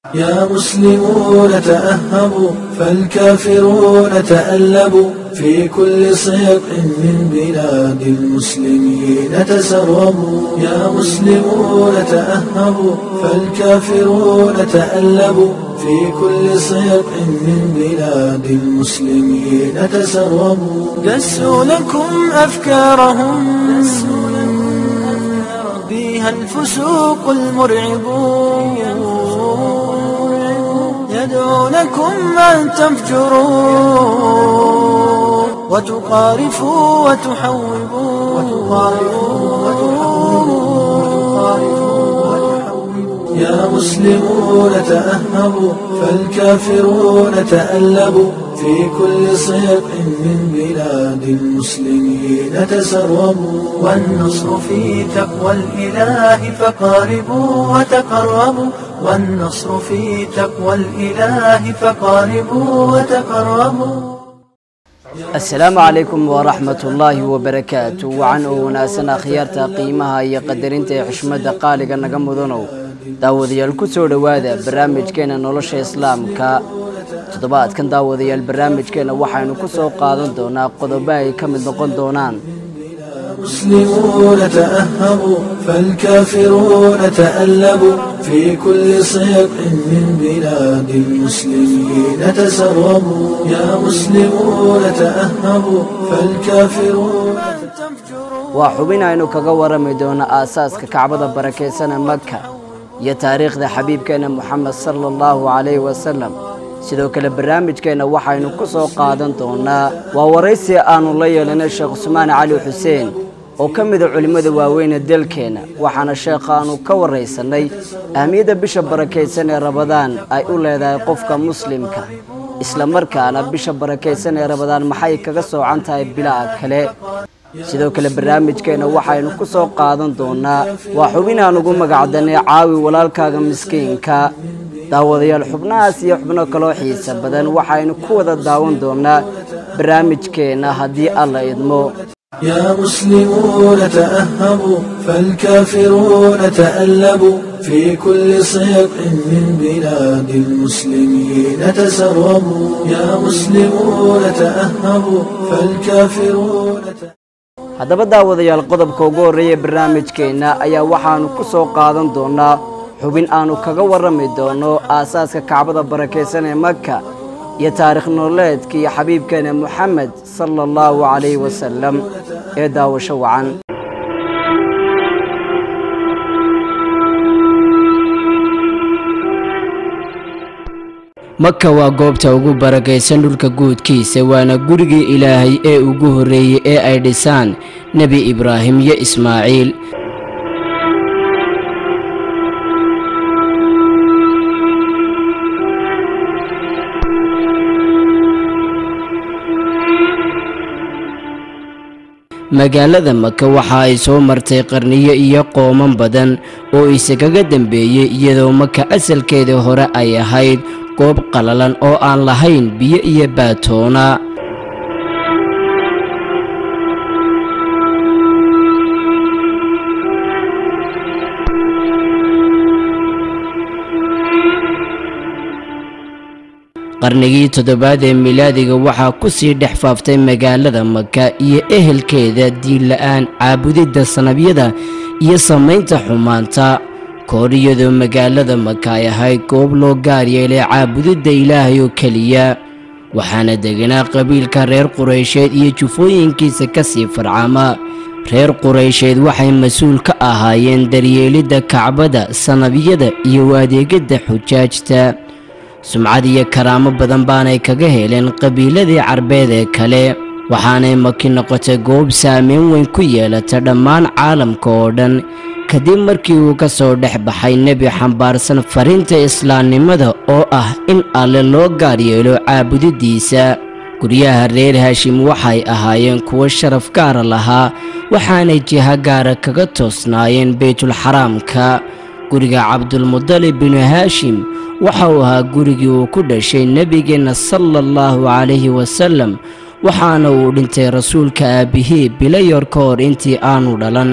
يا مسلمون تأهبوا فالكافرون تألبوا في كل صيق من بلاد المسلمين تسربوا يا مسلمون تأهبوا فالكافرون تألبوا في كل صيق من بلاد المسلمين تسربوا دسوا لكم أفكارهم بها الفسوق المرعبون يدعونكم أن تفجروا وتقارفوا وتحوبوا يا مسلمون تأهبوا فالكافرون تألبوا في كل صيق من بلاد المسلمين تسربوا والنصر في تقوى الإله فقاربوا وتقربوا والنصر في تقوى الإله faqaaribuu وتqarabuu asalaamu calaykum waraxmat ullaahi wabarakaatu wacan oo wanaagsan akhyaarta qiimaha iyo qadarinta ee xushmadda qaaliga naga mudanow daawadayaal ku soo dhowaada barnaamijkeena nolosha islaamka toddobaadkan daawadayaal barnaamijkeena waxaynu ku soo qaadan doonaa qodobo ay ka mid noqon doonaan مسلمون تأهبوا فالكافرون تألبوا في كل صيق من بلاد المسلمين تسربوا يا مسلمون تأهبوا فالكافرون waa xubin aynu kaga warami doono aasaaska kacbada barakaysan ee maka iyo taariikhda xabiibkeena moxamed sala allahu calayhi wasalam sidoo kale barnaamijkeenna waxaynu ku soo qaadan doonaa waa waraysi aannu la yeelanay sheekh cusmaan cali xuseen oo ka mida culimmada waaweyne dalkeenna waxaana sheekhaannu ka warraysannay ahmiyadda bisha barakaysan ee rabadaan ay u leedahay qofka muslimka isla markaana bisha barakaysan ee rabadaan maxay kaga soocan tahay bilaha kale sidoo kale barnaamijkeenna waxaynu ku soo qaadan doonaa waa xubin aan ugu magacdanay caawi walaalkaaga miskiinka daawadayaal xubnahaas iyo xubno kaloo xiisa badan waxaynu ku wada daawan doonaa barnaamijkeenna haddii alla idmo يا مسلمون تأهبوا فالكافرون تألبوا في كل صيق من بلاد المسلمين تسربوا يا مسلمون تأهبوا فالكافرون haddaba daawadayaal qodobka ugu horreeya barnaamijkeenna ayaa waxaannu ku soo qaadan doonaa xubin aannu kaga warrami doono aasaaska kacbada barakaysan ee maka iyo taarikh nololeedka iyo xabiibkeena moxamed sala allahu calayhi wasalam ee daawasho wacan maka waa goobta ugu barakaysan dhulka guudkiisa waana gurigii ilaahay ee ugu horreeyey ee ay dhisaan nebi ibraahim iyo ismaaciil magaalada maka waxa ay soo martay qarniyo iyo qooman badan oo isagaga dambeeyey iyadoo maka asalkeedii hore ay ahayd goob qalalan oo aan lahayn biyo iyo baatoona qarnigii toddobaad ee milaadiga waxaa ku sii dhex faaftay magaalada maka iyo ehelkeeda diinla'aan caabudidda sanabyada iyo samaynta xumaanta koor iyadoo magaalada maka ay ahayd goob loo gaar yeelay caabudidda ilaahay oo keliya waxaana deganaa qabiilka reer quraysheed iyo jufooyinkiisa ka sii farcama reer quraysheed waxay mas-uul ka ahaayeen daryeelidda kacbada sanabyada iyo adeegidda xujaajta sumcad iyo karaamo badan baanay kaga heleen qabiiladii carbeed ee kale waxaanay maki noqotay goob saameyn weyn ku yeelata dhammaan caalamka oo dhan kadib markii uu ka soo dhex baxay nebi xambaarsan fariinta islaamnimada oo ah in alle loo gaar yeelo caabudiddiisa guryaha reer haashim waxay ahaayeen kuwo sharaf gaara lahaa waxaanay jiha gaara kaga toosnaayeen beytulxaraamka guriga cabdulmudalib binu haashim waxa uu ahaa gurigii uu ku dhashay nebigeenna sala allahu calayhi wasalam waxaana uu dhintay rasuulka aabbihii bilayor ka hor intii aanu dhalan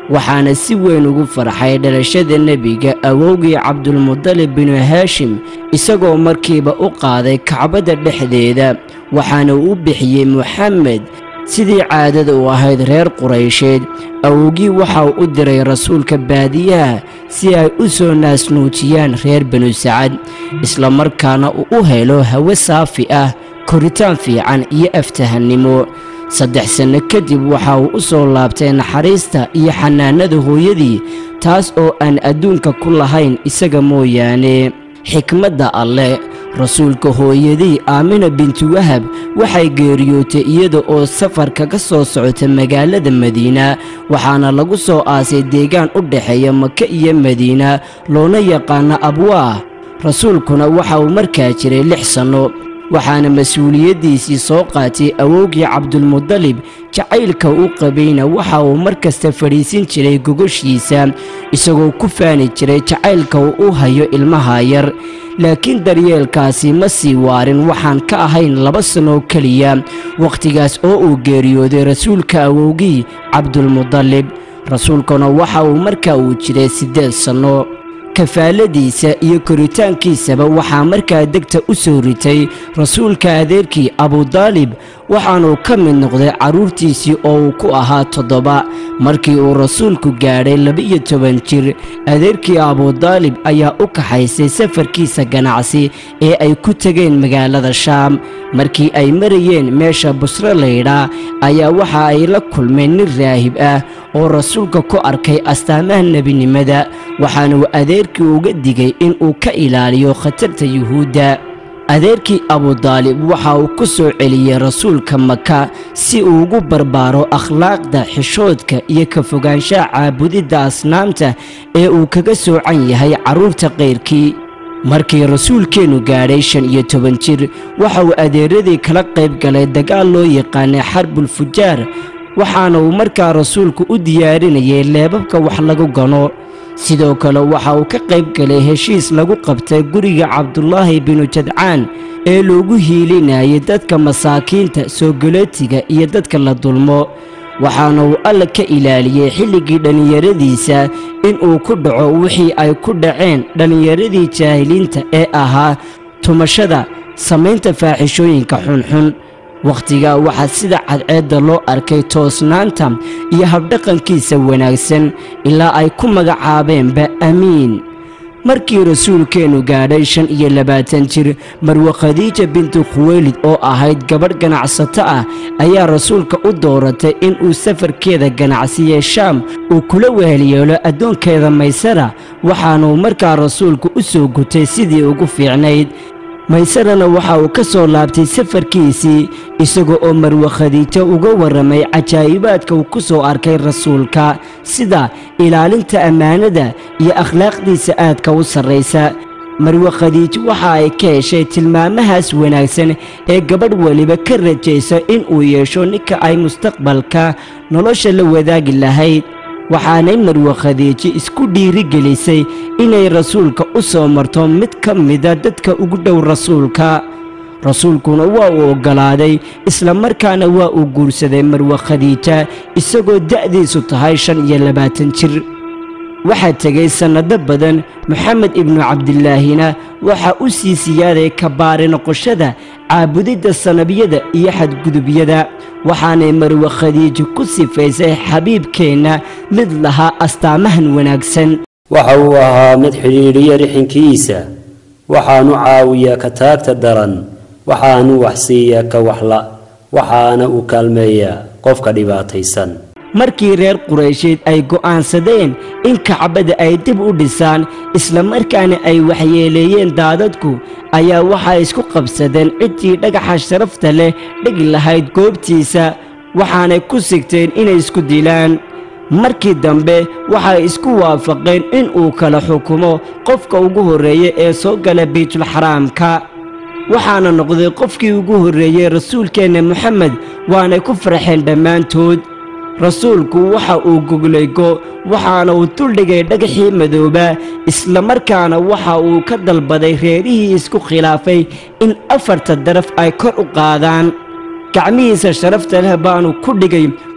waxaana si weyn ugu farxay dhalashada nebiga awowgii cabdulmudalib binu haashim isagoo markiiba u qaaday kacbadda dhexdeeda waxaana uu bixiyey moxamed sidii caadada u ahayd reer quraysheed awowgii waxa uu u diray rasuulka baadiyaha si ay u soo naasnuujiyaan reer banu sacad isla markaana uu u helo hawe saafi ah koritaan fiican iyo aftahannimo saddex sanno kadib waxa uu u soo laabtay naxariista iyo xanaanada hooyadii taas oo aan adduunka ku lahayn isaga mooyaane xikmadda alleh rasuulka hooyadii aamina bintu wahab waxay geeriyootay iyada oo safar kaga soo socota magaalada madiina waxaana lagu soo aasay deegaan u dhexeeya maka iyo madiina loona yaqaano abwaah rasuulkuna waxa uu markaa jiray lix sanno waxaana mas-uuliyaddiisii soo qaatay awowgii cabdulmudalib jacaylka u qabayna waxa uu mar kasta fadhiisin jiray gogoshiisa isagoo ku faani jiray jacaylka uu u hayo ilmaha yar laakiin daryeelkaasi ma sii waarin waxaan ka ahayn laba sannoo keliya wakhtigaas oo uu geeriyooday rasuulka awowgii cabdulmudalib rasuulkuna waxa uu markaa uu jiray siddeed sanno kafaaladiisa iyo koritaankiisaba waxaa markaa degta u soo ritay rasuulka adeerkii abudaalib waxaanuu ka mid noqday carruurtiisii oo uu ku ahaa toddoba markii uu rasuulku gaadhay laba-iyo toban jir adeerkii abudaalib ayaa u kaxaysay safarkiisa ganacsi ee ay ku tegeen magaalada shaam markii ay marayeen meesha busro laydhaa ayaa waxa ay la kulmeen nin raahib ah oo rasuulka ku arkay astaamaha nebinimada waxaanuu adeerkii uga digay inuu ka ilaaliyo khatarta yuhuudda adeerkii abudaalib waxa uu ku soo celiyey rasuulka maka si uu ugu barbaaro akhlaaqda xishoodka iyo ka fogaanshaha caabudidda asnaamta ee uu kaga soocan yahay carruurta kayrkii markii rasuulkeennu gaadhay shan iyo toban jir waxa uu adeeradii kala qayb galay dagaal loo yaqaanay xarbulfujaar waxaana uu markaa rasuulku u diyaarinayay leebabka wax lagu gano sidoo kale waxa uu ka qayb galay heshiis lagu qabtay guriga cabdulaahi binu jadcaan ee loogu hiilinayay dadka masaakiinta soogolootiga iyo dadka la dulmo waxaana uu alla ka ilaaliyey xilligii dhallinyaradiisa inuu ku dhaco wixii ay ku dhaceen dhallinyaradii jaahiliinta ee ahaa tumashada samaynta faaxishooyinka xunxun wakhtigaa waxaa sida cadceedda loo arkay toosnaanta iyo habdhaqankiisa wanaagsan ilaa ay ku magacaabeenba amiin markii rasuulkeennu gaadhay shan iyo labaatan jir marwe khadiija bintu khuweylid oo ahayd gabadh ganacsato ah ayaa rasuulka u dooratay inuu safarkeeda ganacsiye shaam uu kula wehelyeelo addoonkeeda maysara waxaanuu markaa rasuulku u soo gutay sidii ugu fiicnayd maysarana waxa uu ka soo laabtay safarkiisii isaga oo marwe khadiijo uga warramay cajaa'ibaadka uu ku soo arkay rasuulka sida ilaalinta ammaanada iyo akhlaaqdiisa aadka u sarraysa marwe khadiijo waxa ay ka heshay tilmaamahaas wanaagsan ee gabadh weliba ka rajaysa inuu yeesho ninka ay mustaqbalka nolosha la wadaagi lahayd waxaanay marwe khadiijo isku dhiirigelisay inay rasuulka u soo marto mid ka mida dadka ugu dhow rasuulka rasuulkuna waa uu oggolaaday isla markaana waa uu guursaday marwe khadiija isagoo da'diisu tahay shan iyo labaatan jir waxaa tegay sannado badan moxamed ibnu cabdilaahina waxaa u sii siyaaday kabaari noqoshada caabudidda sanabiyada iyo xadgudubyada waxaanay marwe khadiijo ku sifaysay xabiibkeenna mid lahaa astaamahan wanaagsan waxa uu ahaa mid xidhiidhiya rixinkiisa waxaanu caawiyaa ka taagta daran waxaanu waxsiiyaa ka waxla waxaana uu kaalmeeyaa qofka dhibaataysan markii reer quraysheed ay go'aansadeen in kacbada ay dib u dhisaan isla markaana ay waxyeeleeyeen daadadku ayaa waxay isku qabsadeen ciddii dhagaxa sharafta leh dhigi lahayd goobtiisa waxaanay ku sigteen inay isku dilaan markii dambe waxay isku waafaqeen inuu kala xukumo qofka ugu horreeya ee soo gala baytulxaraamka waxaana noqday qofkii ugu horreeyey rasuulkeenna moxamed waanay ku farxeen dhammaantood rasuulku waxa uu goglaygo waxaana uu duldhigay dhagaxii madooba isla markaana waxa uu ka dalbaday reerihii isku khilaafay in afarta daraf ay kor u qaadaan gacmihiisa sharafta leh baanu ku dhigay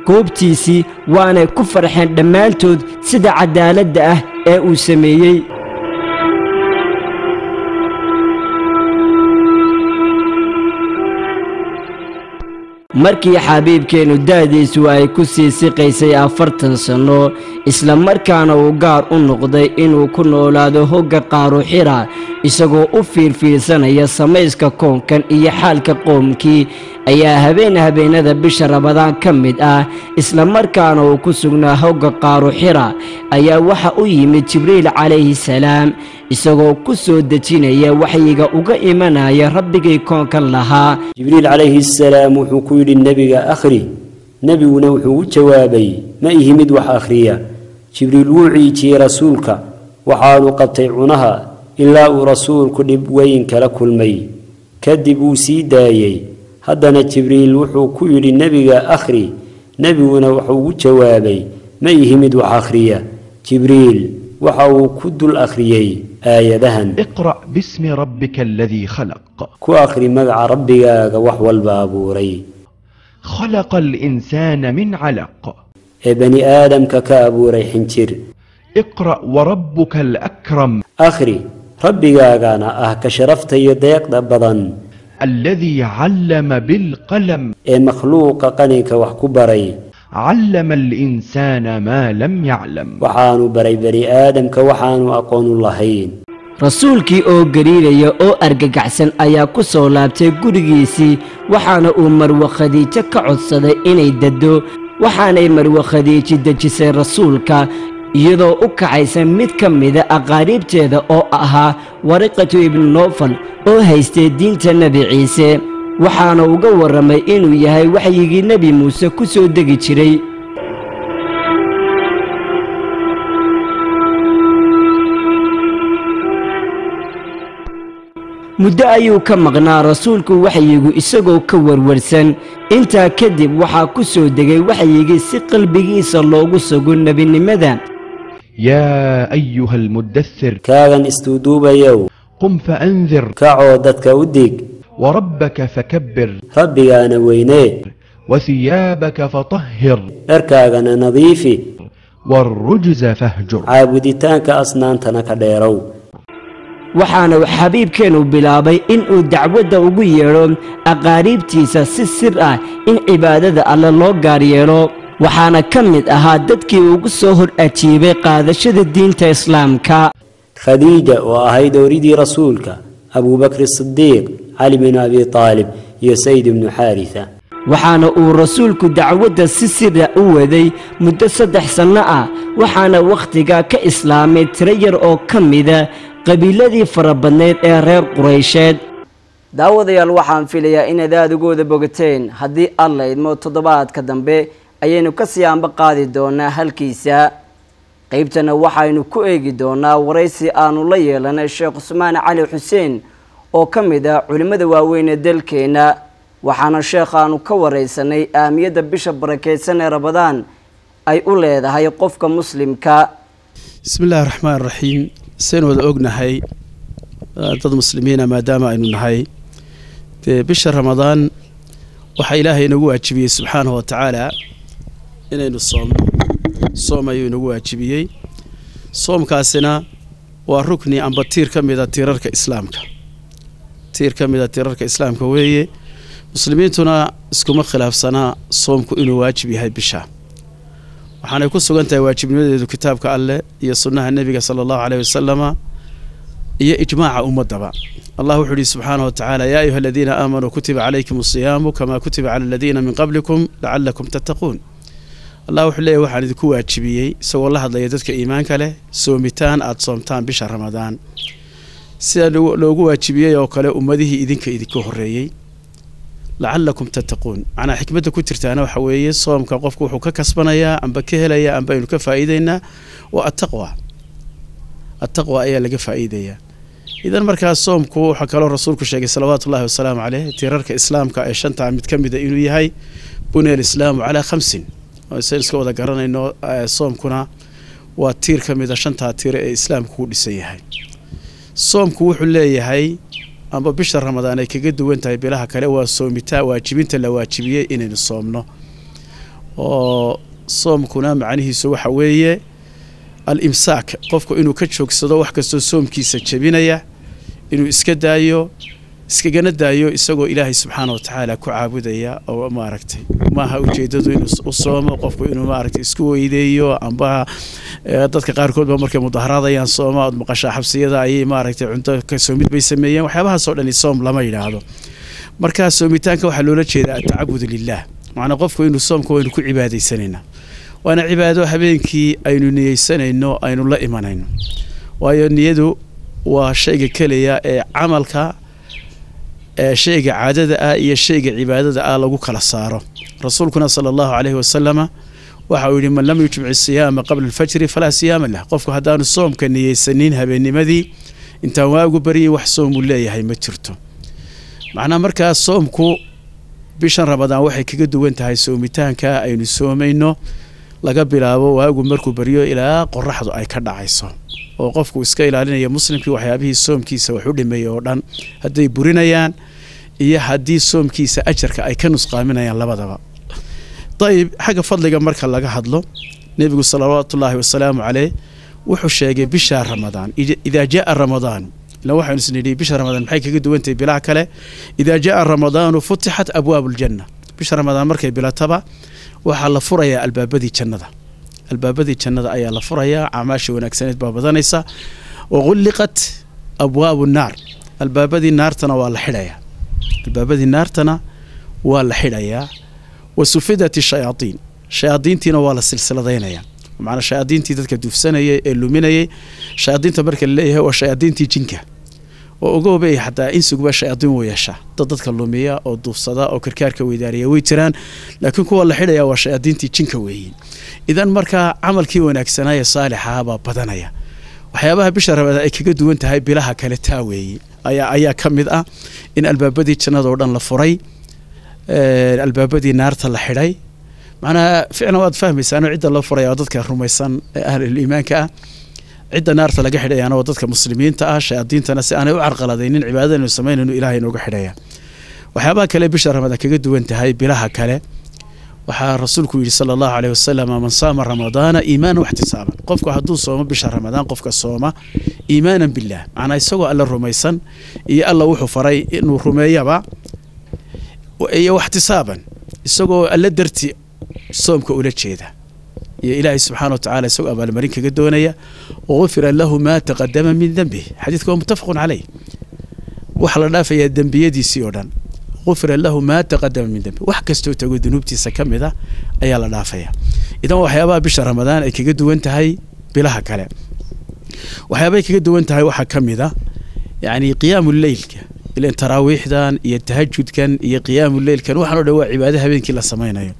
goobtiisii waanay ku farxeen dhammaantood sida cadaaladda ah ee uu sameeyey markii xabiibkeennu da'diisu ay ku sii siqaysay afartan sanno isla markaana uu gaar u noqday inuu ku noolaado hogga qaaruxira isagoo u fiirfiirsanaya samayska koonkan iyo xaalka qoomkii ayaa habeen habeennada bisha rabadaan ka mid ah isla markaana uu ku sugnaa hogga qaaruxira ayaa waxa u yimid jibriil calayhi salaam isagoo ku soo dejinaya waxyiga uga imanaya rabbigii koonkan lahaa jibriil calayhi salaam wuxuu ku yidhi nebiga akhri nebiguna wuxuu u jawaabay ma ihi mid wax akhriya jibriil wuu ciijiyey rasuulka waxaanu qabtay cunaha ilaa uu rasuulku dhib weyn kala kulmay kadib wuu sii daayey haddana jibriil wuxuu ku yidhi nebiga akhri nebiguna wuxuu u jawaabay ma ihi mid wax akhriya jibriil waxa uu ku dul akhriyey aayadahan اقرأ باسم ربك الذي خلق ku akhri magaca rabbigaaga wax walba abuuray خلق الإنسان من علق ee bani aadamka ka abuuray xinjir اقرأ وربك الأكرم akhri rabbigaagana ah ka sharafta iyo deeqda badan الذي علم بالقلم ee makhluuqa qaninka wax ku baray علم الإنسان ما لم يعلم waxaanu baray bani aadamka waxaanu aqoonu lahayn rasuulkii oo gariiraya oo argagaxsan ayaa ku soo laabtay gurigiisii waxaana uu marwe khadiijo ka codsaday inay daddo waxaanay marwe khadiiji dejisay rasuulka iyadoo u kacaysa mid ka mida aqaariibteeda oo ahaa wariqatu ibnu noofal oo haystay diinta nebi ciise waxaana uga warramay inuu yahay waxyigii nebi muuse ku soo degi jiray muddo ayuu ka maqnaa rasuulku waxyigu isagoo ka warwarsan intaa kadib waxaa ku soo degay waxyigii si qalbigiisa loogu sugo nebinimada يا أيها المدثر kaagan istuuduubayow قم فأنذر kacoo dadka u dig وربك فكبر rabbigaana weynee وثيابك فطهر dharkaagana nadiifi والرجز فاهجر caabuditaanka asnaantana ka dheerow waxaana xabiibkeennu bilaabay inuu dacwadda ugu yeedho aqaariibtiisa si sir ah in cibaadada alle loo gaar yeelo waxaana ka mid ahaa dadkii ugu soo hor ajiibay qaadashada diinta islaamka khadiija oo ahayd ooridii rasuulka abuubakri sidiiq cali binu abi taalib iyo sayd ibnu xaarisa waxaana uu rasuulku dacwadda si sira u waday muddo saddex sanno ah waxaana wakhtigaa ka islaamay tiro yar oo ka mida qabiiladii farabadnayd ee reer quraysheed daawadayaal waxaan filayaa inaad aada ugooda bogateen haddii alla idmo toddobaadka dambe ayaynu ka sii anba qaadi doonaa halkiisa qeybtana waxaynu ku eegi doonaa waraysi aanu la yeelanay sheekh cusmaan cali xuseen oo ka mid ah culimmada waaweyn ee dalkeenna waxaana sheekhaanu ka waraysanay ahamiyadda bisha barakeysan ee rabadaan ay u leedahay qofka muslimka bismi illaahi raxmaan raxiim saynu wada ognahay dad muslimiina maadaama aynu nahay dee bisha ramadaan waxaa ilaahay inagu waajibiyey subxaanahu wa tacaala inaynu soomno soom ayuu inagu waajibiyey soomkaasina waa rukni amba tiir ka mida tiirarka islaamka tiir ka mida tiirarka islaamka weeye muslimiintuna iskuma khilaafsanaa soomku inuu waajib yahay bisha waxaanay ku sugan tahay waajibnimadeedu kitaabka alleh iyo sunnaha nebiga sala allahu caleyhi wasalama iyo ijmaaca ummadaba allah wuxuu yihi subxaanahu wa tacaala yaa ayuha aladiina aamanuu kutiba calaykum asiyaamu kamaa kutiba cala aladiina min qablikum lacalakum tattaquun allah wuxuu leeyahy waxaan idinku waajibiyey isagoo la hadlaya dadka iimaanka leh soomitaan aada soomtaan bisha ramadaan sida loogu waajibiyey oo kale ummadihii idinka idinka horreeyey lacalakum tattaquun macnaa xikmadda ku jirtaana waxa weeye soomka qofku wuxuu ka kasbanayaa amba ka helayaa amba aynu ka faa'iideynaa waa attaqwa attaqwa ayaa laga faa'iidayaa idan markaas soomku waxaa kaloo rasuulku sheegay salawaatu ullahi wasalaamu caleyh tiirarka islaamka ee shantaa mid ka mida inuu yahay bunya alislaamu calaa khamsin saynu iska wada garanayno soomkuna waa tiir ka mida shantaa tiire ee islaamku ku dhisan yahay soomku wuxuu leeyahay amba bisha ramadaan ay kaga duwan tahay bilaha kale waa soomitaa waajibinta la waajibiyey inaynu soomno oo soomkuna macnihiisu waxa weeye al imsaak qofku inuu ka joogsado wax kastoo soomkiisa jebinaya inuu iska daayo iskagana daayo isagoo ilaahay subxaana wa tacaala ku caabudaya oo maaragtay maaha ujeedadu inuu u soomo qofku inuu maaragtay isku weydeeyo amba dadka qaarkood ba markay mudaharaadayaan sooma ood maqashaa xabsiyada ayay maaragtay cunto ka soomid bay sameeyeen waxyaabahaasoo dhani soom lama yidhaahdo marka soomitaanka waxaa loola jeedaa atacabudu lilah macnaa qofku inuu soomka waynu ku cibaadaysanaynaa waana cibaado habeenkii aynu niyeysanayno aynu la imanayno waayo niyadu waa shayga keliya ee camalka ee shayga caadada ah iyo shayga cibaadada ah lagu kala saaro rasuulkuna sala allahu caleyhi wasalama waxa uu yidhi man lam yujmic siyaama qabla alfajri falaa siyaama lah qofku haddaanu soomka niyeysanin habeennimadii intaan waagu baryin wax soomuu leeyahay ma jirto macnaa markaa soomku bishan ramadaan waxay kaga duwan tahay soomitaanka aynu soomayno laga bilaabo waagu markuu baryo ilaa qoraxdu ay ka dhacayso oo qofku iska ilaalinaya muslimkii waxyaabihii soomkiisa wax u dhimeeya oo dhan hadday burinayaan iyo haddii soomkiisa ajarka ay ka nusqaaminayaan labadaba dayib xagga fadliga marka laga hadlo nebigu salawaatullaahi wasalaamu caleyh wuxuu sheegay bisha ramadaan idaa jaa ramadaan ilan waxaynu isnidhi bisha ramadaan maxay kaga duwantahay bilaha kale idaa jaa ramadaanu futixat abwaabu ljanna bisha ramadaan markay bilataba waxaa la furayaa albaabadii jannada albaabadii jannada ayaa la furayaa acmaasha wanaagsaneed baa badanaysa waqulliqat abwaabu naar albaabadii naartana waa la xidhayaa albaabadii naartana waa la xidhayaa wa sufidat shayaaiin shayaadiintiina waa la silsiladaynayaa macnaa shayaadiintii dadka duufsanayay ee luminayay shayaadiinta marka la leeyahay waa shayaadiintii jinka oo ogoobay xataa insiguba shayaadiin wuu yeeshaa dad dadka lumiya oo duufsada oo karkaarka weydaariya way jiraan laakiin kuwa la xidhaya waa shayaadiintii jinka weeyiin idan markaa camalkii wanaagsanaaye saalixaha baa badanaya waxyaabaha bisha ramadaan ay kaga duwan tahay bilaha kale taa weeye ayaa ayaa ka mid ah in albaabadii jannada oo dhan la furay albaabadii naarta la xidhay macnaha ficlan waad fahmaysaano cidda loo furaya waa dadka rumaysan ee ahluliimaanka ah cidda naarta laga xidhayaana waa dadka muslimiinta ah shayaadiintana si aanay u carqaladaynin cibaadada inu samaynayno ilahay inooga xidhaya waxyaabaha kale bisha ramadaan kaga duwan tahay bilaha kale waxaa rasuulku yidhi sala allahu caleyh wasalam man saama ramadaana iimaanan waxtisaaban qofku hadduu soomo bisha ramadaan qofka sooma iimaanan billaah macnaa isagoo alla rumaysan iyo alla wuxuu faray inuu rumeeyaba iyo waxtisaaban isagoo alla darti soomka ula jeeda iyo ilaahay subxaana wa tacala isagoo abaalmarin kaga doonaya wagufira lahu maa taqadama min dembih xadiidka waa muttafaqun caleyh waxaa la dhaafayaa dembiyadiisii oo dhan gufira lahu maa taqadama min dembi wax kastoo tago dunuubtiisa ka mid a ayaa la dhaafaya idan waxyaabaha bisha ramadaan ay kaga duwan tahay bilaha kale waxyaabahay kaga duwan tahay waxaa ka mid a yacni qiyaamu leylka ilan taraawiixdan iyo tahajudkan iyo qiyaamu leylkan waxaan o dhan waa cibaado habeenkii la samaynayo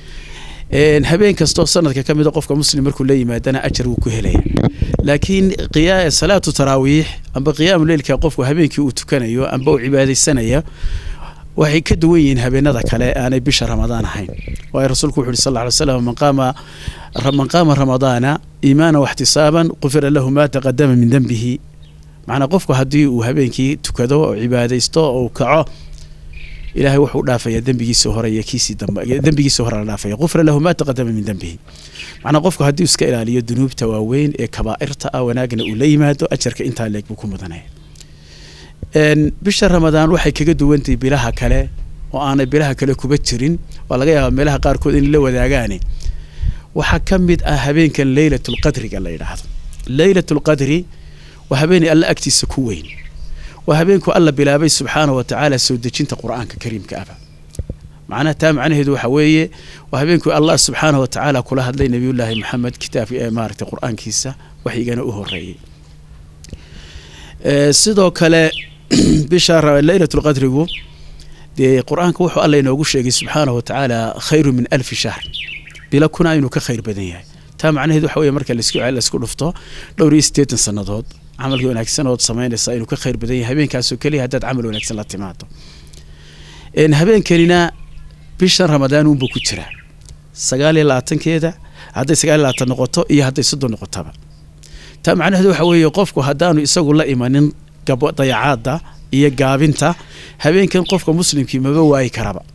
habeen kastoo sanadka ka mida qofka muslim markuu la yimaadana ajar wuu ku helaya laakiin salaatu taraawiix amba qiyaamu leylka qofku habeenkii uu tukanayo amba uu cibaadaysanaya waxay ka duwan yihiin habeenada kale aanay bisha ramadaan ahayn waayo rasuulku wuxu uhi sal ly slam man qaama man qaama ramadaana iimaana waxtisaaban qufira lahu maa taqadama min dembihi macnaa qofku haddii uu habeenkii tukado oo cibaadaysto oo kaco ilahay wuxuu dhaafaya dembigiisii hore iyo kiisii dambe dembigiisii hore la dhaafaya qufira lahu maa taqadama min dembihi macnaa qofku haddii iska ilaaliyo dunuubta waaweyn ee kabaa'irta ah wanaagna uu la yimaado ajarka intaa leeg buu ku mudanaya bisha ramadaan waxay kaga duwantahay bilaha kale oo aanay bilaha kale kuba jirin waa laga yaabaa meelaha qaarkood in la wadaagaane waxaa ka mid ah habeenkan leylatulqadriga la yidhaahdo leylatulqadri waa habeenay alla agtiisa ku weyn waa habeenku alla bilaabay subxaana wa tacaala soo dejinta qur-aanka kariimka aba macnaha taa macnaheedu waxa weeye waa habeenku allah subxaana wa tacaala kula hadlay nebiyullaahi maxamed kitaabka ee maaragtay qur-aankiisa waxigana u horeeyey sidoo kale bisha leylatulqadrigu dee qur-aanka wuxuu alla inoogu sheegay subxaana wa tacaala khayru min alfi shahr bila kuna inuu ka khayr badan yahay taa macnaheedu waxa weye marka laisku dhufto dhowr iyo siddeetan sannadood camalka wanaagsan ood samaynaysaa inuu ka khayr badan yahay habeenkaasoo keliya haddaad camal wanaagsan la timaado habeenkanina bishan ramadaan uunbuu ku jiraa sagaal iyo labaatankeeda hadday sagaal iyo labaatan noqoto iyo hadday soddon noqotaba taa macnaheedu waxa weeye qofku haddaanu isagu la imanin dayacaadda iyo gaabinta habeenkan qofka muslimkii maba waayi karaba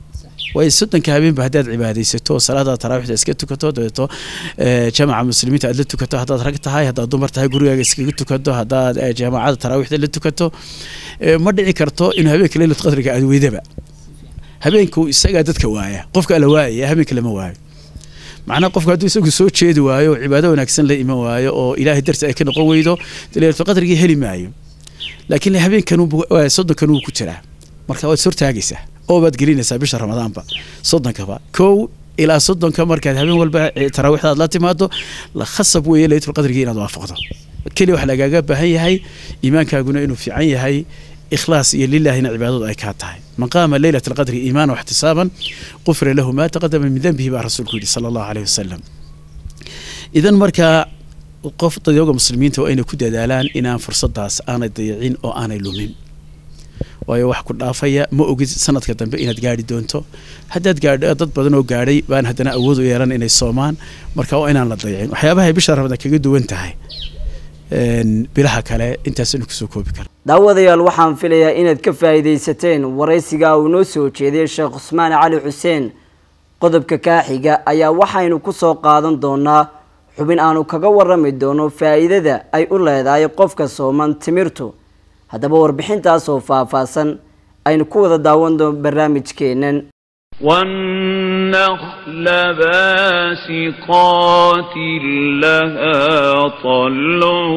waayo soddonka habeenba haddaad cibaadaysato oo salaada taraawiixda iska tukato dabeeto jamaca muslimiinta aad la tukato haddaad rag tahay haddaad dumar tahay gurigaaga iskaga tukato haddaad jaamacada taraawiixda la tukato ma dhici karto inuu habeenka leylat qadriga aad weydaba habeenku isagaa dadka waaya qofka ala waayaya habeenka lama waayo macnaha qofku hadduu isagu soo jeedi waayo oo cibaado wanaagsan la iman waayo oo ilaahay darti ay ka noqon weydo dee leylatul qadrigii heli maayo laakiin habeenkan soddonkan wuu ku jiraa marka waad sortaagaysaa oo baad gelinaysaa bisha ramadaanba soddonkaba kow ilaa soddonka markaad habeen walba taraawiixda aad la timaado la khasab weeye leylatul qadrigii inaad waafaqdo keliya wax lagaaga baahan yahay iimaankaaguna inuu fiican yahay ikhlaas iyo lilaahina cibaadadu ay kaa tahay man qaama leylat alqadri iimaana waxtisaaban qufira lahu maa taqadama min dembihi baa rasuulku yidhi sala allahu caleyhi wasalam idan markaa qof dadyoga muslimiinta waa inay ku dadaalaan inaan fursadaas aanay dayacin oo aanay lumin waayo wax ku dhaafaya ma ogid sanadka dambe inaad gaari doonto haddaad gaadho dad badan oo gaadhay baan haddana awood u yeelan inay soomaan marka waa inaan la dayacin waxyaabahay bisha ramadaan kaga duwan tahay bilaha kale intaasaynu kusoo koobi kara daawadayaal waxaan filayaa inaad ka faa'iidaysateen waraysiga uu noo soo jeediyey sheekh cusmaan cali xuseen qodobka kaaxiga ayaa waxaynu ku soo qaadan doonaa xubin aanu kaga warrami doono faa'iidada ay u leedahay qofka sooman timirtu haddaba warbixintaasoo faahfaahsan aynu ku wada daawan doono barnaamijkeennan والنخل باسقات لها طلع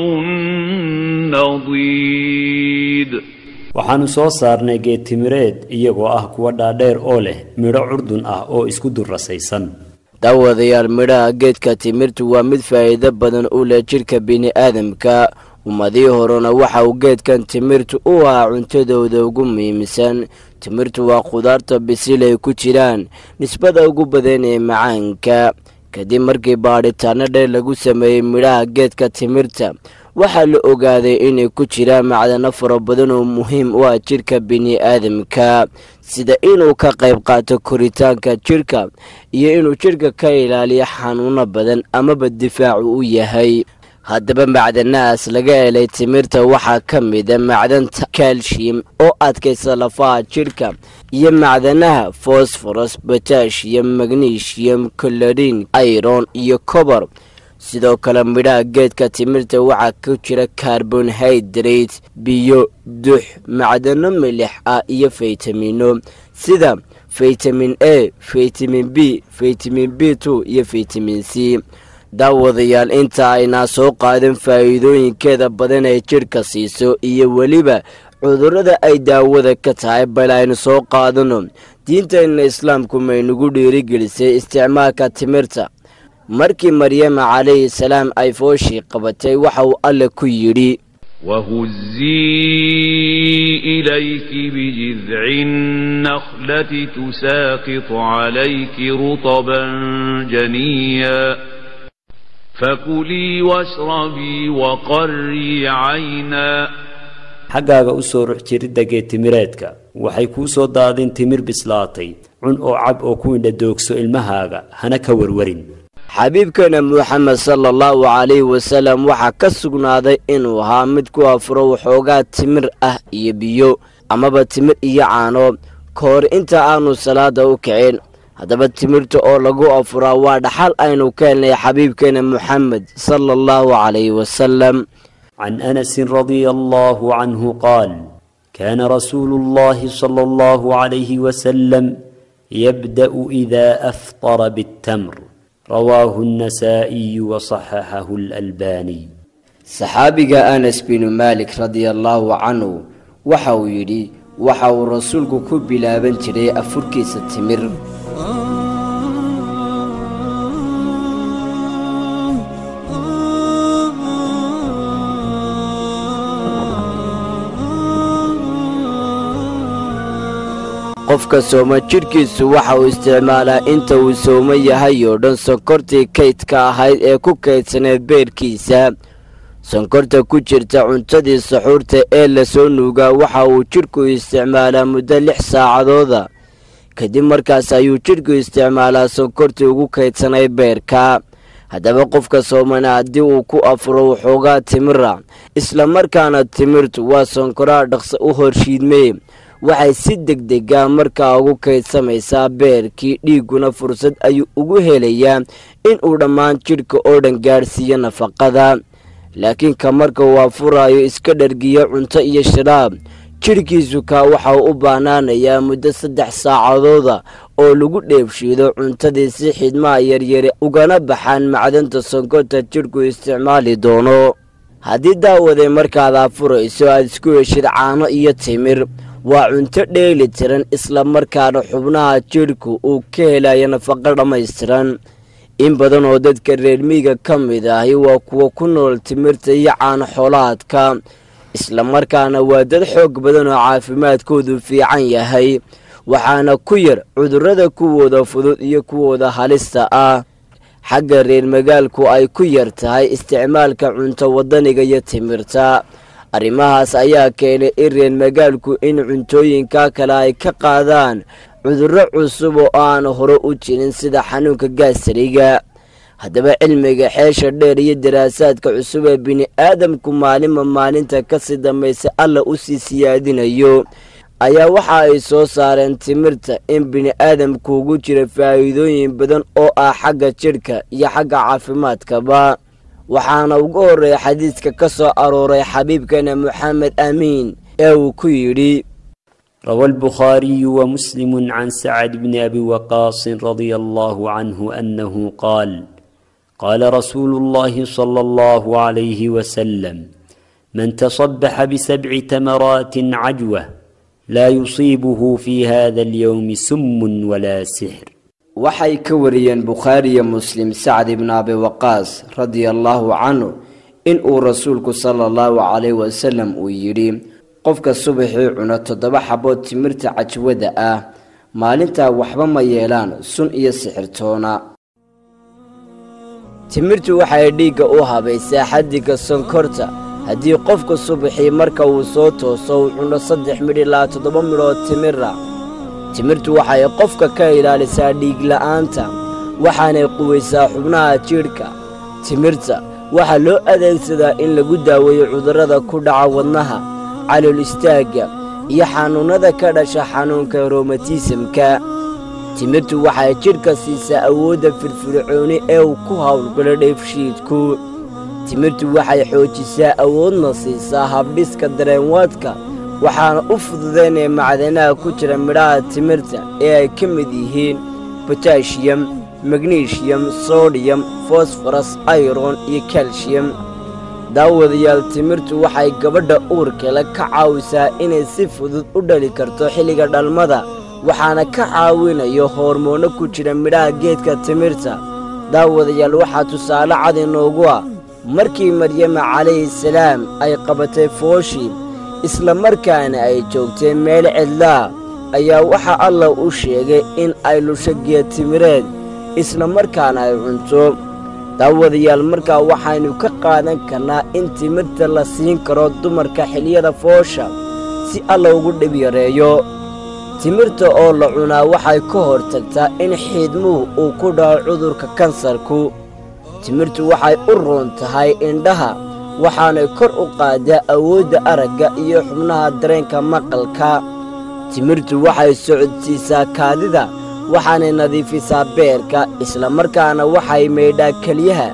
نضيد waxaannu soo saarnay geed timireed iyagoo ah kuwa dhaadheer oo leh midho curdun ah oo isku durrasaysan daawadayaal midhaha geedka timirtu waa mid faa'iido badan u leh jidhka bini'aadamka ummadii horena waxa uu geedkan timirtu u ahaa cuntadooda ugu muhiimsan timirtu waa khudaarta bisil ay ku jiraan nisbada ugu badan ee macaanka kadib markii baadhitaano dheer lagu sameeyey midhaha geedka timirta waxaa la ogaaday inay ku jiraan macdano fara badan oo muhiim u ah jidhka bini'aadamka sida inuu ka qayb qaato koritaanka jidhka iyo inuu jidhka ka ilaaliyo xanuuno badan amaba difaacu u yahay haddaba macdanahaas laga helay timirta waxaa ka mida macdanta kalshiyum oo adkaysa lafaha jidhka iyo macdanaha fosforos batashiyum magnesium colorin iron iyo cobar sidoo kale midhaha geedka timirta waxaa ku jira carbonhydrate biyo dux macdano milix ah iyo faytamino sida faytamin a faytamin b faytamin b two iyo faytamin c daawadayaal inta aynaa soo qaadan faa'iidooyinkeeda badan ee jidhka siiso iyo weliba cudurrada ay daawada ka tahay bal aynu soo qaadano diinteenna islaamku maynugu dhiirigelisay isticmaalka timirta markii maryama calayhi salaam ay fooshii qabatay waxa uu alle ku yidhi وهزي إليك بجذع النخلة تساقط عليك رطبا جنيا فكلي واشربي وقري عينا xaggaaga u soo rux jiridda geedtimireedka waxay kuu soo daadin timir bislaatay cun oo cab oo ku indhadoogso ilmahaaga hana ka warwarin xabiibkeena moxamed sala allahu calayhi wasalam waxaa ka sugnaaday inuu ahaa mid ku afuro waxoogaa timir ah iyo biyo amaba timir iyo caano ka hor inta aanu salaada u kicin haddaba timirta oo lagu afuraa waa dhaxal aynu ka helnay xabiibkeena moxamed sala allahu calayhi wasalam عن أنس رضي الله عنه قال كان رسول الله صلى الله عليه وسلم يبدأ إذا أفطر بالتمر رواه النسائي وصححه الألباني saxaabiga anas binu maalik radiallaahu canhu waxa uu yidhi waxa uu rasuulku ku bilaaban jiray afurkiisa timir qofka sooma jidhkiisu waxa uu isticmaalaa inta uu soomo yahay oo dhan sonkortii kaydka ahayd ee ku kaydsaneed beerkiisa sonkorta ku jirta cuntadii saxuurta ee lasoo nuugaa waxa uu jidhku isticmaalaa muddo lix saacadooda kadib markaas ayuu jidhku isticmaalaa sonkortii ugu kaydsanayd beerka haddaba qofka soomana haddii uu ku afuro waxoogaa timira isla markaana timirtu waa sonkoraha dhaqso u horshiidmee waxay si degdega markaa ugu kaydsamaysaa beerkii dhiigguna fursad ayuu ugu helayaa inuu dhammaan jidhka oo dhan gaadhsiiyo nafaqada laakiin ka marka uu afuraayo iska dhargiyo cunto iyo sharaab jidhkiisu kaa waxa uu u baanaanayaa muddo saddex saacadooda oo lagu dheebshiido cuntadii si xidmaha yaryare ugana baxaan macdanta sonkorta jidhku isticmaali doono haddii daawaday markaad afurayso aad isku heshid caano iyo timir waa cunto dheeli tiran isla markaana xubnaha jidhku uu ka helayo nafaqo dhammaystiran in badan oo dadka reer miiga ka mid ahi waa kuwa ku nool timirta iyo caano xoolaadka isla markaana waa dad xoog badan oo caafimaadkoodu fiican yahay waxaana ku yar cudurrada kuwooda fudud iyo kuwooda halista ah xagga reer magaalku ay ku yar tahay isticmaalka cunto waddaniga iyo timirta arrimahaas ayaa keenay in reer magaalku in cuntooyinka kale ay ka qaadaan cudurro cusub oo aan hore u jirin sida xanuunka gaasariga haddaba cilmiga xeesha dheer iyo daraasaadka cusub ee bini-aadamku maalinba maalinta kasii dambaysa alla u sii siyaadinayo ayaa waxa ay soo saareen timirta in bini-aadamku ugu jira faa'iidooyin badan oo ah xagga jidhka iyo xagga caafimaadkaba waxaana ugu horreeya xadiiska ka soo arooray xabiibkeena moxamed amiin ee uu ku yidhi روى البخاري ومسلم عن سعد بن ابي وقاص رضي الله عنه انه قال قال رسول الله صلى الله عليه وسلم من تصبح بسبع تمرات عجوه لا يصيبه في هذا اليوم سم ولا سحر waxay ka wariyeen bukhaariyo muslim sacd ibn abi waqaas radia allaahu canhu in uu rasuulku sala allahu calayh wasalam uu yidhi qofka subaxii cuno toddoba xabood timirta cajwada ah maalintaa waxba ma yeelaan sun iyo sixirtoona timirtu waxay dhiigga u habaysaa xaddiga sonkorta haddii qofka subaxii marka uu soo tooso uu cuno saddex midh ilaa toddoba midhood timira timirtu waxay qofka ka ilaalisaa dhiigla'aanta waxaanay quwaysaa xubnaha jidhka timirta waxaa loo adeegsadaa in lagu daaweeyo cudurrada ku dhaca wadnaha calool istaagga iyo xanuunnada ka dhasha xanuunka roomatiisamka timirtu waxay jidhka siisaa awoodda firfircooni ee uu ku howlgalo dheefshiidku timirtu waxay xoojisaa awoodna siisaa habdhiska dareenwaadka waxaana u fududaynaya macdanaha ku jira midhaha timirta ee ay ka mid yihiin botashiyam magnishiyam sodiyam fosforas ayron iyo kalshiyam daawadayaal timirtu waxay gabadha uurkale ka caawisaa inay si fudud u dhali karto xilliga dhalmada waxaana ka caawinayo hoormoono ku jira midhaha geedka timirta daawadayaal waxaa tusaale cad inoogu ah markii maryama calayhi salaam ay qabatay fooshii isla markaana ay joogtay meel cidlaa ayaa waxa allah u sheegay in ay lusho geed timireed isla markaana ay cunto daawadayaal markaa waxaynu ka qaadan karnaa in timirta la siin karo dumarka xiliyada foosha si alla ugu dhib yareeyo timirta oo la cunaa waxay ka hortagtaa in xiidmuhu uu ku dhaco cudurka kansarku timirtu waxay u roon tahay indhaha waxaanay kor u qaadaa awoodda aragga iyo xubnaha dareenka maqalka timirtu waxay socodsiisaa kaadida waxaanay nadiifisaa beerka isla markaana waxay maydhaa keliyaha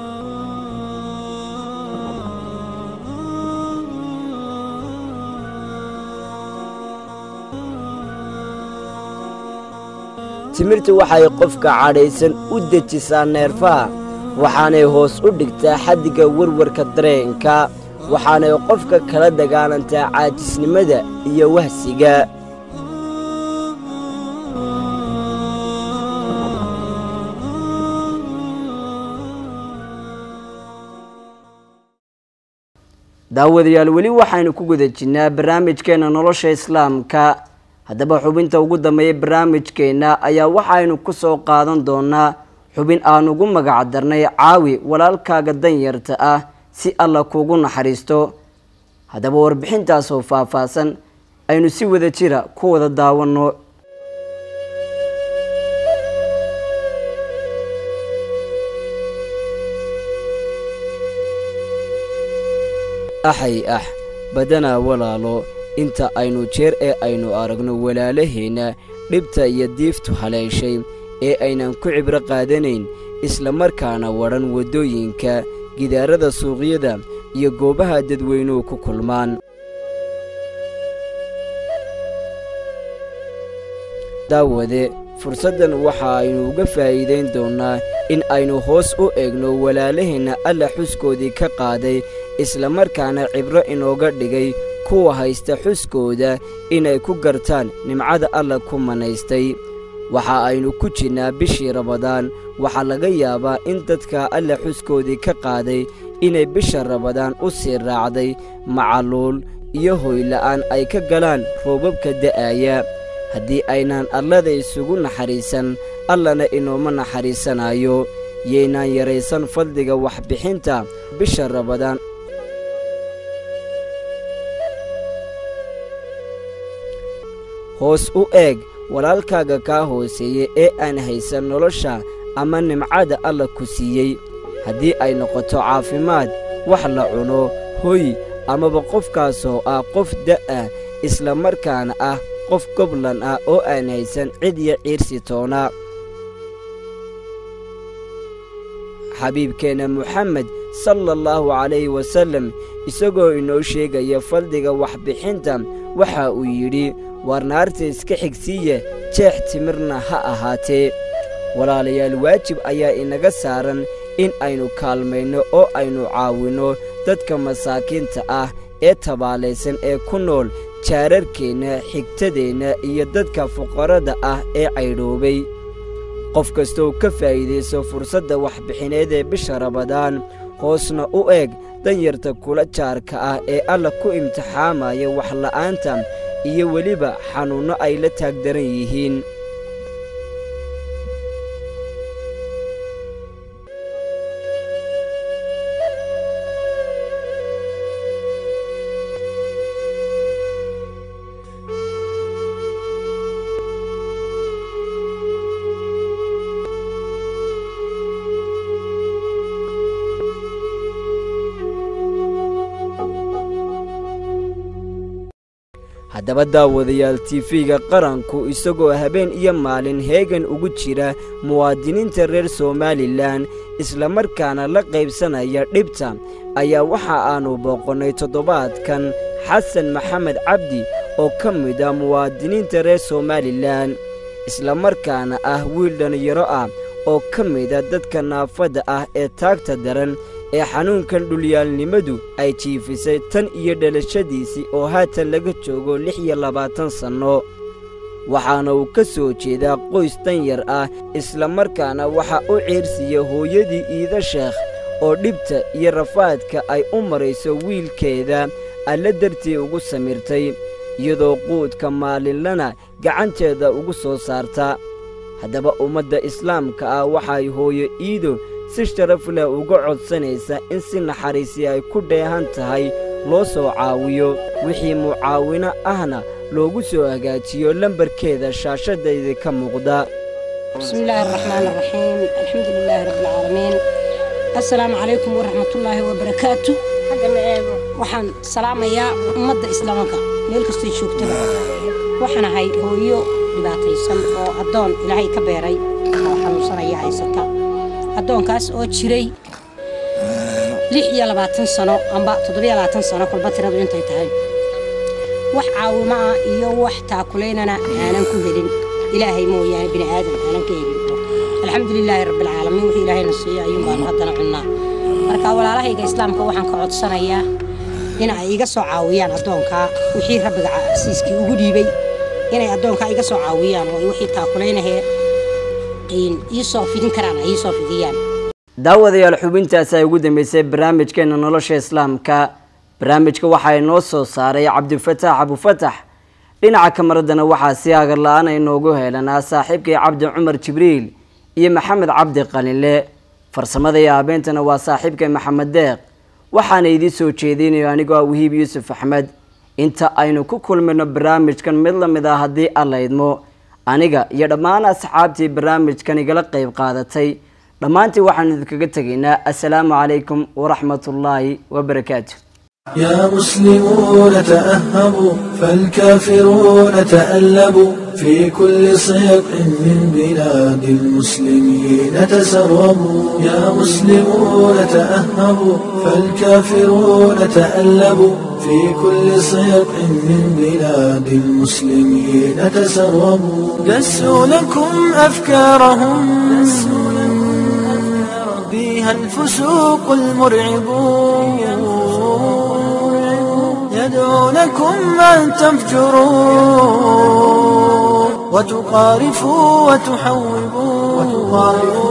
timirtu waxay qofka cadhaysan u dejisaa neerfaha waxaanay hoos u dhigtaa xaddiga warwarka dareenka waxaanay qofka kala dagaalantaa caajisnimada iyo wahsiga daawadayaal weli waxaynu ku guda jirnaa barnaamijkeena nolosha islaamka haddaba xubinta ugu dambeeya barnaamijkeenna ayaa waxaynu ku soo qaadan doonaa xubin aan ugu magac darnay caawi walaalkaaga danyarta ah si alla kuugu naxariisto haddaba warbixintaasoo faahfaahsan aynu si wada jira ku wada daawanno axay ah badanaa walaalo inta aynu jeer ee aynu aragno walaalaheenna dhibta iyo diiftu haleeshay ee aynan ku cibro qaadanayn islamarkaana wadhan waddooyinka gidaarada suuqyada iyo goobaha dadweynuhu ku kulmaan daawade fursaddan waxa aynu uga faa'iidayn doonnaa in aynu hoos u eegno walaalaheenna alla xuskoodii ka qaaday islamarkaana cibro inooga dhigay kuwa haysta xuskooda inay ku gartaan nimcada alla ku manaystay waxa aynu ku jirnaa bishii rabadaan waxaa laga yaabaa in dadka alla xuskoodii ka qaaday inay bisha rabadaan u sii raacday macaluul iyo hoyla'aan ay ka galaan roobabka da'aya haddii aynaan allada isugu naxariisan allana inooma naxariisanayo yaynaan yaraysan fadliga waxbixinta bisha rabadaan hoos u eeg walaalkaaga kaa hooseeya ee aan haysan nolosha ama nimcada alla ku siiyey haddii ay noqoto caafimaad wax la cuno hoy amaba qofkaasoo ah qof da'a islamarkaana ah qof goblan ah oo aan haysan cid iyo ciirsi toona xabiibkeenna moxamed sala allahu calayhi wasallam isagoo inoo sheegaya fadliga waxbixinta waxa uu yidhi waar naarta iska xigsiiya jeex timirna ha ahaatee walaalayaal waajib ayaa inaga saaran in aynu kaalmayno oo aynu caawinno dadka masaakiinta ah ee tabaalaysan ee ku nool jaararkeenna xigtadeenna iyo dadka fuqarada ah ee caydhoobay qof kastoou ka faa'iidayso fursadda waxbixineed ee bisha rabadaan hoosna u eeg danyarta kula jaarka ah ee alla ku imtixaamaya waxla'aanta iyo weliba xanuunno ay la taagdaran yihiin haddaba daawadayaal tifiga qaranku isagoo habeen iyo maalin heegan ugu jira muwaadiniinta reer somalilan islamarkaana la qaybsanaya dhibta ayaa waxa aannu booqonnay toddobaadkan xasan maxamed cabdi oo ka mid ah muwaadiniinta reer somalilan islamarkaana ah wiil dhallinyaro ah oo ka mida dadka naafadda ah ee taagta daran ee xanuunkan dhulyaalnimadu ay jiifisay tan iyo dhalashadiisii oo haatan laga joogo lix iyo labaatan sanno waxaana uu ka soo jeedaa qoys danyar ah islamarkaana waxa u ciirsiiya hooyadii iida sheekh oo dhibta iyo rafaadka ay u marayso wiilkeeda alla dartii ugu samirtay iyadoo quudka maalinlana gacanteeda ugu soo saarta haddaba ummadda islaamka ah waxay hooyo iido si sharaf leh uga codsanaysa in si naxariisi ay ku dheehan tahay loo soo caawiyo wixii mucaawino ahna loogu soo hagaajiyo lambarkeeda shaashadayda ka muuqda بسم الله الرحمن الرحيم الحمد لله رب العالمين السلام عليكم ورحمة الله وبركاته waxaan salaamayaa ummadda islaamka meel kastay joogtaba waxaan ahay hooyo dhibaataysan oo addoon ilaahay ka beeray oo xanuunsanaya haysata addoonkaas oo jiray lix iyo labaatan sano amba toddobiyo labaatan sano kolba tiradu intay tahay wax caawimo ah iyo wax taakulaynana aanan ku helin ilaahay mooyaane bini aadan aanan ka helin alxamdulilaahi rabbilcaalamiin wixii ilaahayna siiyo ayuun baanu haddana cunnaa marka walaalahayga islaamka waxaan ka codsanayaa in ay iga soo caawiyaan addoonkaa wixii rabbiga casiiskii ugu dhiibay inay addoonkaa iga soo caawiyaan oo wixii taakulaynahee iisoo fidin karaan ay iisoo fidiyaan daawadayaal xubintaasi ay ugu dambeysay barnaamijkeena nolosha islaamka barnaamijka waxaa inoo soo saaray cabdifataax abufatax dhinaca kamaradana waxaa si agar la-aan inoogu heelanaa saaxiibkay cabdi cumar jibriil iyo maxamed cabdi qalinle farsamada iyo habeentana waa saaxiibkay maxamed deeq waxaana idiin soo jeedinayo anigoo ah wahiib yuusuf axmed inta aynu ku kulmayno barnaamijkan mid lamid ah haddii alla idmo aniga iyo dhammaan asxaabtii barnaamijkan igala qeyb qaadatay dhammaantii waxaanu idinkaga tegaynaa assalaamu calaykum waraxmatullaahi wabarakaatu يا مسلمون تأهبوا فالكافرون تألبوا في كل صيق من بلاد المسلمين تسربوا يا مسلمون تأهبوا فالكافرون تألبوا في كل صيق من بلاد المسلمين تسربوا دسوا لكم أفكارهم بها الفسوق المرعبون يدعونكم أن تفجروا وتقارفوا وتحوبوا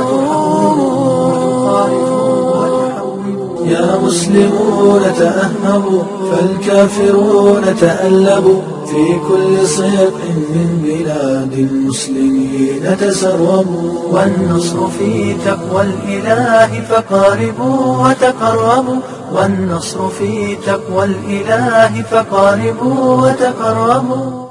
يا مسلمون تأهبوا فالكافرون تألبوا في كل صيق من بلاد المسلمين تسربوا والنصر في تقوى الإله فقاربوا وتقربوا والنصر في تقوى الإله فقاربوا وتقربوا